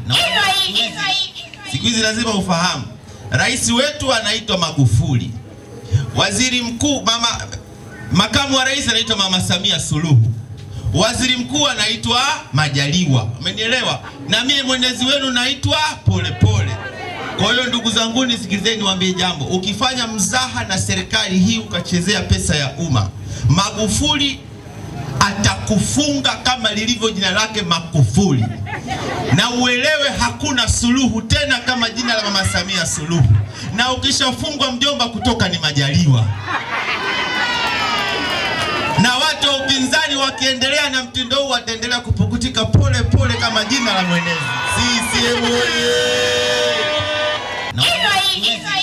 Na siku hizi lazima ufahamu, rais wetu anaitwa Magufuli, waziri mkuu mama, makamu wa rais anaitwa Mama Samia Suluhu, waziri mkuu anaitwa Majaliwa. Umenielewa? Na mie mwenezi wenu naitwa Polepole. Kwa hiyo ndugu zangu, nisikilizeni, niwaambie jambo. Ukifanya mzaha na serikali hii ukachezea pesa ya umma, Magufuli atakufunga kama lilivyo jina lake Makufuli, na uelewe hakuna suluhu tena kama jina la mama Samia Suluhu, na ukishafungwa mjomba, kutoka ni Majaliwa. Na watu wa upinzani wakiendelea na mtindo huu wataendelea kupukutika pole pole kama jina la mwenezi. CCM oyee! Na